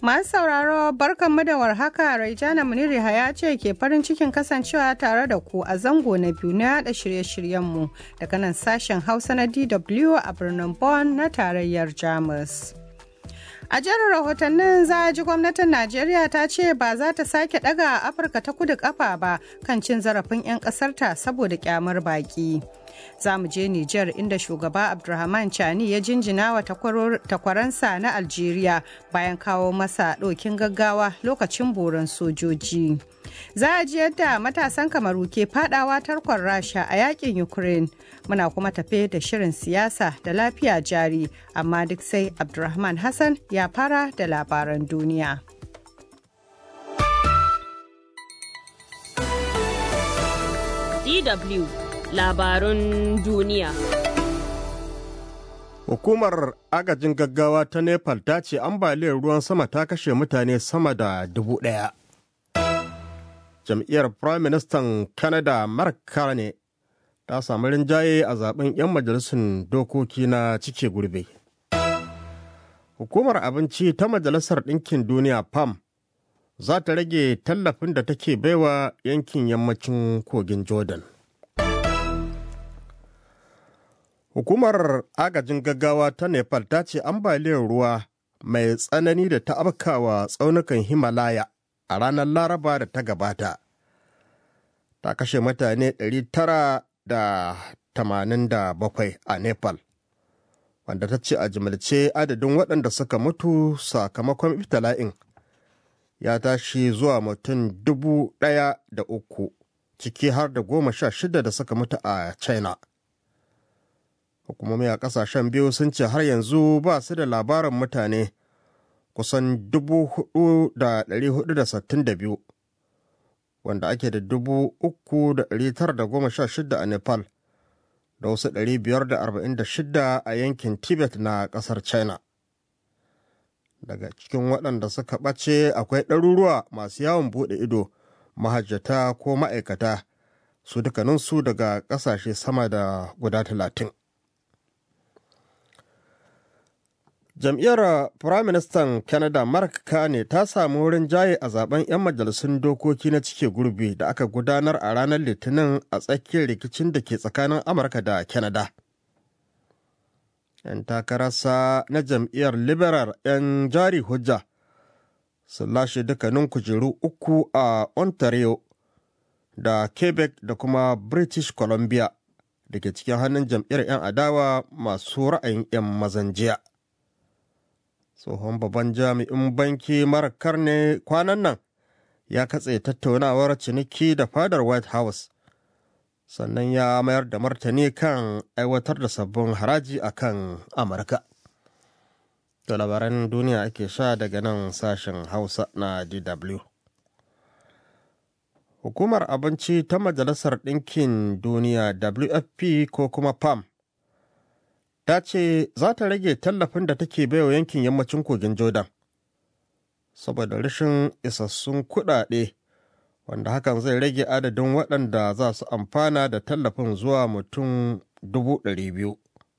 Masu sauraro barkanmu da warhaka Raijana Muniri ya ce ke farin cikin kasancewa tare da ku a zango na biyu na yada shirye-shiryenmu daga nan sashen Hausa na DW a birnin Bonn na tarayyar Jamus. A jerin rahotannin za a ji gwamnatin Najeriya ta ce ba za ta sake daga Afirka ta kudu kafa ba kan cin zarafin 'yan ƙasarta saboda kyamar baki. Za mu je Nijar inda shugaba Abdulrahman Chani ya jinjina wa takwaransa na Algeria bayan kawo masa ɗokin gaggawa lokacin boron sojoji. Za a ji yadda matasan kamaru ke fadawa tarkon rasha a yakin Ukraine. Muna kuma tafe da shirin siyasa da lafiya jari, amma duk sai Abdulrahman Hassan ya fara da labaran duniya. DW labarun duniya. Hukumar agajin gaggawa ta Nepal ta ce ambaliyar ruwan sama ta kashe mutane sama da dubu ɗaya. Jam'iyyar Prime Minister Canada Mark Carney ta samu rinjaye a zaben 'yan majalisun dokoki na cike gurbe. Hukumar abinci ta Majalisar Ɗinkin Duniya PAM za ta rage tallafin da take baiwa yankin yammacin kogin Jordan. Hukumar agajin gaggawa ta Nepal ta ce ambaliyar ruwa mai tsanani da ta afkawa tsaunukan Himalaya a ranar Laraba da ta gabata. Ta kashe mutane 987 a Nepal, wanda ta ce a jimilce adadin waɗanda suka mutu sakamakon iftila'in ya tashi zuwa mutum dubu ɗaya da uku, ciki har da goma sha shida da suka mutu a China. hukumomi a kasashen biyu sun ce har yanzu ba su da labarin mutane kusan 4,462 wanda ake da 3,916 a nepal da wasu 546 a yankin tibet na kasar china daga cikin waɗanda suka ɓace akwai ɗaruruwa masu yawon buɗe ido mahajjata ko ma'aikata su dukkaninsu daga ƙasashe sama da guda talatin. jam'iyyar firaministan canada mark carney ta samu wurin jaye a zaben 'yan majalisun dokoki na cike gurbi da aka gudanar a ranar litinin a tsakiyar rikicin da ke tsakanin amurka da canada 'yan takararsa na jam'iyyar liberal 'yan jari hujja sun lashe dukkanin kujeru uku a ontario da quebec da kuma british columbia da ke cikin hannun jam'iyyar 'yan adawa masu ra'ayin 'yan mazan jiya. tsohon babban jami'in banki mara karne kwanan nan ya katse tattaunawar ciniki da fadar white house sannan ya mayar da martani kan aiwatar da sabbin haraji a kan amurka da labaran duniya ake sha daga nan sashen hausa na dw hukumar abinci ta majalisar ɗinkin duniya wfp ko kuma pam ta ce za ta rage tallafin da take baiwa yankin yammacin kogin jordan saboda rashin isassun kuɗaɗe wanda hakan zai rage adadin waɗanda za su amfana da tallafin zuwa mutum biyu.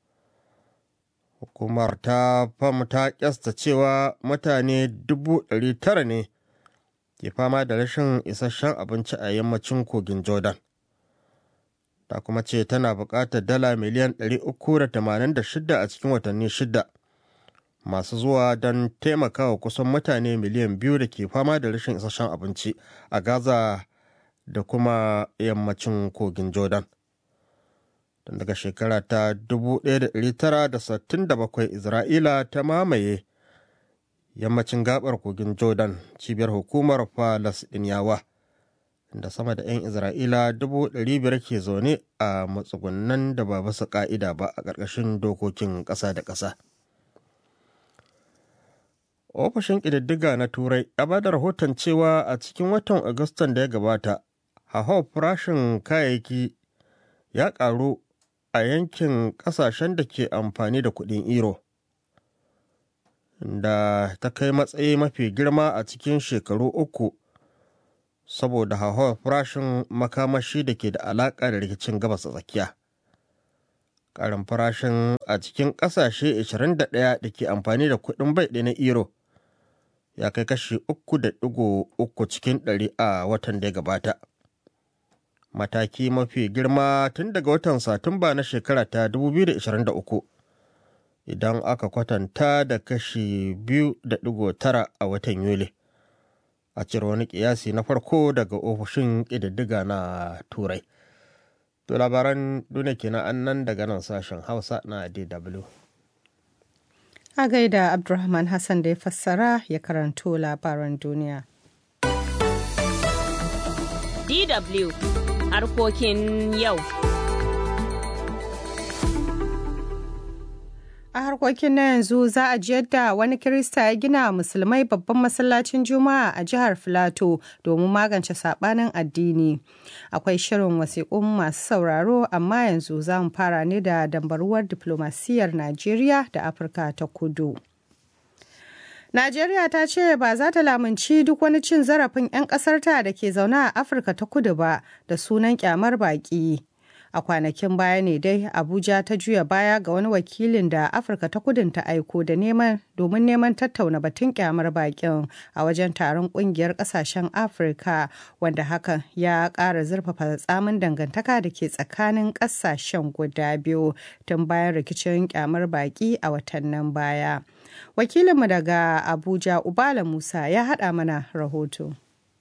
hukumar ta fam ta kyasta cewa mutane tara ne ke fama da rashin isasshen abinci a yammacin kogin jordan ta kuma ce tana buƙatar dala miliyan 386 a cikin watanni shida masu zuwa don taimakawa kusan mutane miliyan biyu da ke fama da rashin isasshen abinci a gaza da kuma yammacin kogin jordan tun daga shekara ta 1967 isra'ila ta mamaye yammacin gabar kogin jordan cibiyar hukumar falasɗiniyawa da sama da 'yan isra'ila biyar ke zaune a matsugunan da ba basu ka'ida ba a ƙarƙashin dokokin ƙasa da ƙasa ofishin ƙididdiga na turai ya ba da rahoton cewa a cikin watan agustan da ya gabata hauhawar farashin kayayyaki ya ƙaru a yankin ƙasashen da ke amfani da kuɗin euro da ta kai matsayi mafi girma a cikin shekaru uku saboda hauhawar farashin makamashi da ke da alaƙa da rikicin gabas tsakiya. Ƙarin farashin a cikin ƙasashe 21 da ke amfani da kuɗin bai na euro ya kai kashi uku da ɗigo uku cikin ɗari a watan da ya gabata. Mataki mafi girma tun daga watan Satumba na shekara ta 2023 idan aka kwatanta da kashi biyu da ɗigo tara a watan Yuli. A cire wani ƙiyasi na farko daga ofishin ƙididdiga na Turai. To labaran duniya kenan an nan daga nan sashen Hausa na DW. A gaida Abdulrahman Hassan da ya fassara ya karanto labaran duniya. DW harkokin yau. A harkokin na yanzu za a ji yadda wani Kirista ya gina musulmai babban masallacin Juma'a a jihar Filato domin magance saɓanin addini. Akwai shirin wasiƙun masu sauraro amma yanzu za mu fara ne da dambaruwar diflomasiyyar Najeriya da Afirka ta kudu. Najeriya ta ce ba za ta lamunci duk wani cin zarafin 'yan ƙasarta da ke zaune a Afirka ta kudu ba da sunan kyamar baƙi. a kwanakin baya ne dai abuja ta juya baya ga wani wakilin da afirka ta kudin ta aiko da neman domin neman tattauna batun kyamar bakin a wajen taron kungiyar kasashen afirka wanda hakan ya kara zurfafa tsamin dangantaka da ke tsakanin kasashen guda biyu tun bayan rikicin kyamar baki a watannin baya wakilinmu daga abuja ubala musa ya haɗa mana rahoto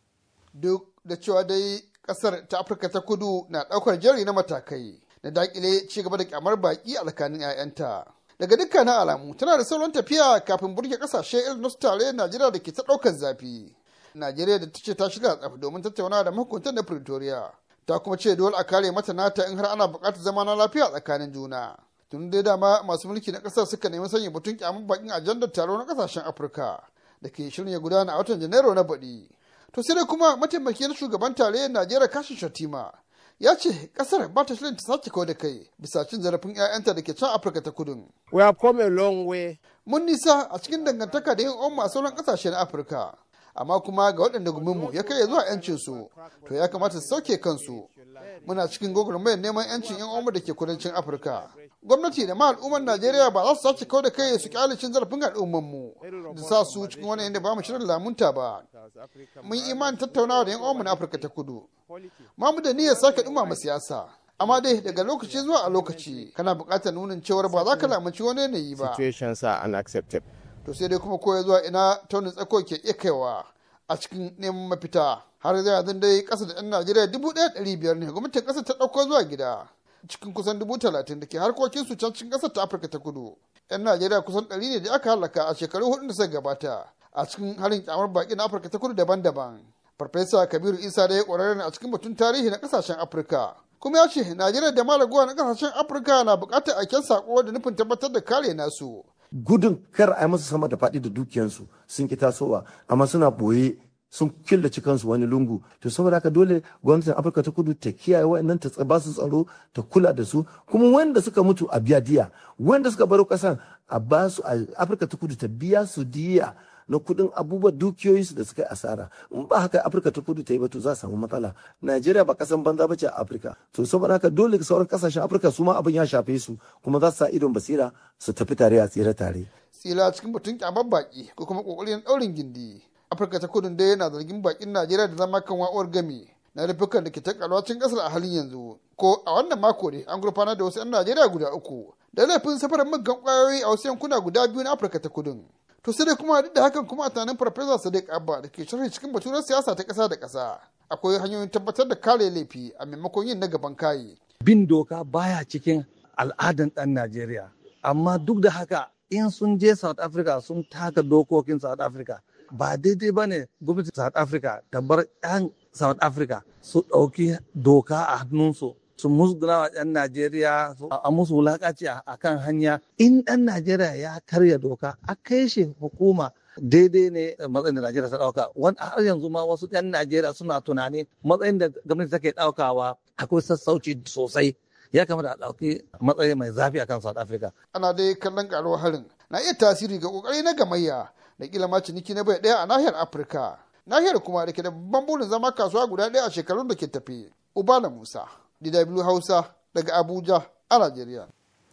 duk da cewa dai kasar ta afirka ta kudu na daukar jari na matakai na dakile ci gaba da kyamar baki a tsakanin 'ya'yanta daga dukkanin alamu tana da sauran tafiya kafin burge kasashe irin nasu tare najeriya da ke ta daukar zafi najeriya da ta ce ta shirya tsaf domin tattauna da mahukuntan da pretoria ta kuma ce dole a kare mata nata in har ana buƙatar zama na lafiya tsakanin juna tun dai dama masu mulki na ƙasar suka nemi sanya batun kyamar bakin ajandar taro na ƙasashen afirka da ke shirin ya gudana a watan janairu na baɗi to sai dai kuma mataimakiyar shugaban tarayyar najeriya kashin shatima ya ce kasar ba ta shirin ta sake kawo da kai bisa cin zarafin 'ya'yanta da ke can afirka ta kudun we have come a long way mun nisa a cikin dangantaka da yin umma sauran kasashe na afirka amma kuma ga waɗanda guminmu ya kai zuwa 'yancin su to ya kamata su sauke kansu muna cikin gwagwarmayar neman 'yancin 'yan umma da ke kudancin afirka gwamnati da ma al'ummar najeriya ba za su sace kawo da kai su kyale cin zarafin al'ummarmu da sa su cikin wani yadda ba mu shirin lamunta ba mun yi imanin tattaunawa da 'yan uwanmu na afirka ta kudu ma mu da niyyar sake dumama siyasa amma dai daga lokaci zuwa a lokaci kana buƙatar nunin cewar ba za ka lamunci wani yanayi ba situations are unacceptable to sai dai kuma koya zuwa ina taunin tsako ke iya kaiwa a cikin neman mafita har zai yanzu dai ƙasa da 'yan najeriya dubu ɗaya ɗari biyar ne gwamnatin ƙasar ta ɗauko zuwa gida cikin kusan dubu talatin da ke harkokin su can cikin ƙasar ta afirka ta kudu 'yan najeriya kusan ɗari ne da aka halaka a shekaru hudu da suka gabata a cikin harin kyamar baƙi na afirka ta kudu daban-daban farfesa kabiru isa da ya ƙwararre ne a cikin batun tarihi na ƙasashen afirka kuma ya ce najeriya da malaguwa na ƙasashen afirka na buƙatar aiken saƙo da nufin tabbatar da kare nasu gudun kar a yi masa sama da faɗi da dukiyansu sun ki tasowa amma suna boye sun killace kansu wani lungu to saboda haka dole gwamnatin afirka ta kudu ta kiyaye wa'annan ta ba su tsaro ta kula da su kuma wanda suka mutu a biya diya wanda suka baro kasan a ba su a afirka ta kudu ta biya su diya na kudin abubuwan dukiyoyinsu da suka yi asara in ba haka afirka ta kudu ta yi ba to za a samu matsala najeriya ba kasan banza ba ce a afirka to saboda haka dole sauran kasashen afirka su ma abin ya shafe su kuma za su sa idon basira su tafi tare a tsira tare tsila cikin batun kyamar baki ko kuma kokarin daurin gindi afirka ta kudu dai yana zargin bakin najeriya da zama kan wa'uwar gami na rufukan da ke ta kalwacin kasar a halin yanzu ko a wannan mako ne an gurfanar da wasu 'yan najeriya guda uku da laifin safarar muggan kwayoyi a wasu yankuna guda biyu na afirka ta kudun to sai dai kuma duk da hakan kuma a tunanin farfesa sadiq abba da ke sharhi cikin baturen siyasa ta kasa da kasa akwai hanyoyin tabbatar da kare laifi a maimakon yin na gaban kayi bin doka baya cikin al'adan ɗan najeriya amma duk da haka in sun je south africa sun taka dokokin south africa ba daidai ba ne gwamnatin south africa ta bar 'yan south africa su ɗauki doka a hannunsu su musguna wa 'yan najeriya a musu wulaƙaci a kan hanya in ɗan najeriya ya karya doka a kai shi hukuma daidai ne matsayin da najeriya ta ɗauka wani har yanzu ma wasu 'yan najeriya suna tunani matsayin da gwamnati take ɗaukawa akwai sassauci sosai ya kamata a ɗauki matsayi mai zafi akan south africa ana dai kallon karuwar harin na iya tasiri ga kokari na gamayya da kila ma ciniki na bai ɗaya a nahiyar afirka nahiyar kuma da ke da babban burin zama kasuwa guda ɗaya a shekarun da ke tafi ubala musa dw hausa daga abuja a najeriya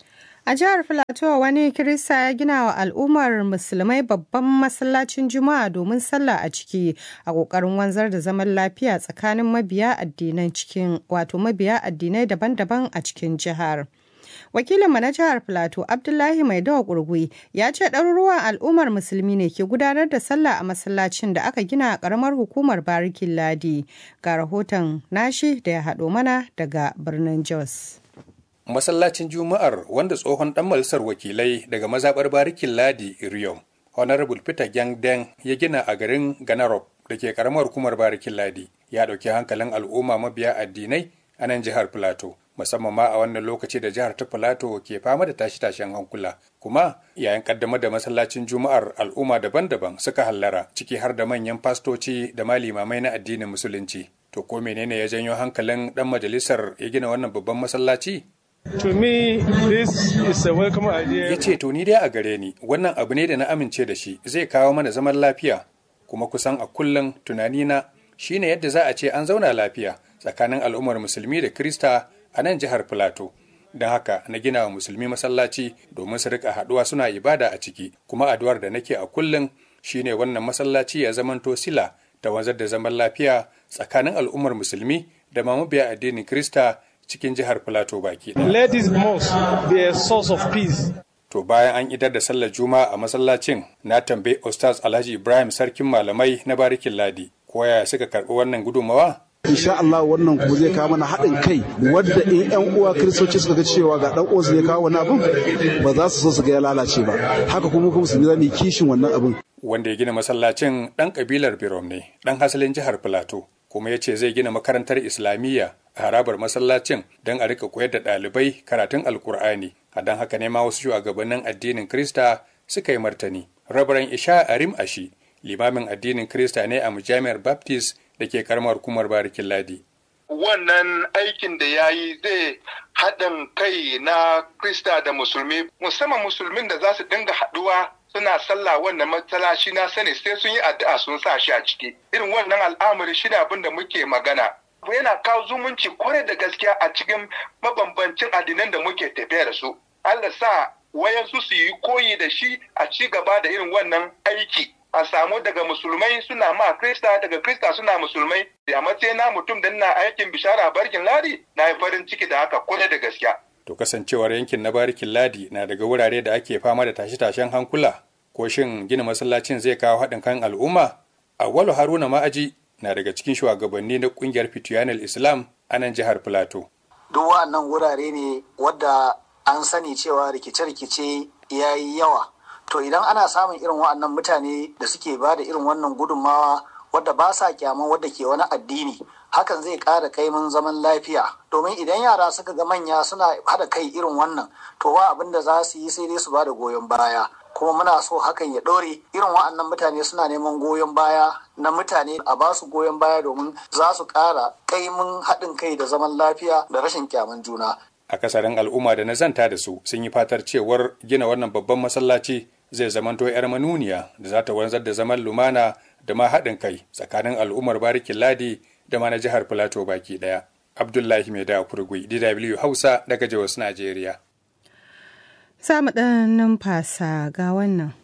A jihar Filato wani Kirista ya gina wa al'ummar musulmai babban masallacin Juma'a domin sallah a ciki a ƙoƙarin wanzar da zaman lafiya tsakanin mabiya addinan cikin wato mabiya addinai daban-daban a cikin jihar. Wakilinmu na jihar Filato Abdullahi Maidawa Kurgui ya ce ɗaruruwan al'ummar musulmi ne ke gudanar da sallah a masallacin da aka gina a ƙaramar hukumar Barikin Ladi. Ga rahoton nashi da ya haɗo mana daga birnin Jos. masallacin juma'ar wanda tsohon dan majalisar wakilai daga mazabar barikin ladi iriom honorable peter gyangden ya gina a garin ganarop da ke karamar hukumar barikin ladi ya ɗauki hankalin al'umma mabiya addinai a nan jihar plateau musamman ma a wannan lokaci da jihar ta plateau ke fama da tashi-tashen hankula kuma yayin kaddamar da masallacin juma'ar al'umma daban-daban suka hallara ciki har da manyan fastoci da malimamai na addinin musulunci to ko menene ya janyo hankalin dan majalisar ya gina wannan babban masallaci To me, this is a welcome idea. ya ce to ni dai a gare ni wannan abu ne da na amince da shi zai kawo mana zaman lafiya kuma kusan a kullum tunanina shine yadda za a ce an zauna lafiya tsakanin al'ummar musulmi da krista a nan jihar filato don haka na gina wa musulmi masallaci domin su rika haɗuwa suna ibada a ciki kuma addu'ar da nake a kullum shine wannan masallaci ya zamanto sila ta wanzar da zaman lafiya tsakanin al'ummar musulmi da ma mabiya addinin krista cikin jihar Filato baki ɗaya. Let this mosque be a source of peace. To bayan an idar da sallar Juma'a a masallacin na tambayi Ustaz Alhaji Ibrahim sarkin malamai na Barikin Ladi. Ko yaya suka karɓi wannan gudunmawa? insha Allah wannan kuma zai kawo mana haɗin kai wadda in yan uwa kiristoci suka ga cewa ga dan uwansu ya kawo wani abin ba za su so su ga ya lalace ba haka kuma kuma su za mu kishin wannan abin Wanda ya gina masallacin ɗan ƙabilar Birom ne, ɗan hasalin jihar Filato, kuma ya ce zai gina makarantar Islamiyya a harabar masallacin don a rika koyar da ɗalibai karatun Alkur'ani. A don haka ne ma wasu shugabannin addinin Krista suka yi martani. Rabaran Isha Arim Ashi, limamin addinin Krista ne a mujami'ar Baptist da ke karamar hukumar Barikin Ladi. wannan aikin da ya yi zai haɗin kai na Krista da Musulmi, musamman Musulmin da za su dinga haɗuwa suna sallah wannan matsalashi na sani sai sun yi addu'a sun sa shi a ciki. Irin wannan al'amari shi abin da muke magana. Yana kawo zumunci kwarai da gaskiya a cikin mabambancin addinan da muke tafiya da su. Allah sa wayansu su yi koyi da shi a ci gaba da irin wannan aiki. a samu daga musulmai suna ma krista daga krista suna musulmai a matsayin na mutum da na aikin bishara a barkin ladi na yi farin ciki da haka kwarai da gaskiya. To kasancewar yankin na barikin ladi na daga wurare da ake fama da tashe-tashen hankula ko shin gina masallacin zai kawo haɗin kan al'umma? Awwalu Haruna Ma'aji na daga cikin shugabanni na ƙungiyar Fitiyanal Islam a nan jihar Filato. Duk wa'annan wurare ne wadda an sani cewa rikice-rikice ya yi yawa. to idan ana samun irin wa'annan mutane da suke ba da irin wannan gudunmawa wadda ba sa kyaman wadda ke wani addini hakan zai ƙara kaimin zaman lafiya domin idan yara suka ga manya suna haɗa kai irin wannan to ba abin da za su yi sai dai su ba da goyon baya kuma muna so hakan ya ɗore irin wa'annan mutane suna neman goyon baya na mutane a ba su goyon baya domin za su ƙara kaimin haɗin kai da zaman lafiya da rashin kyaman juna akasarin al'umma da na zanta da su sun yi fatar cewar gina wannan babban masallaci zai zamanto 'yar manuniya da za ta wanzar da zaman lumana da ma haɗin kai tsakanin al'ummar barikin ladi da ma na jihar filato baki ɗaya abdullahi mai da kurgui dw hausa daga jos najeriya Za mu ɗan numfasa ga wannan.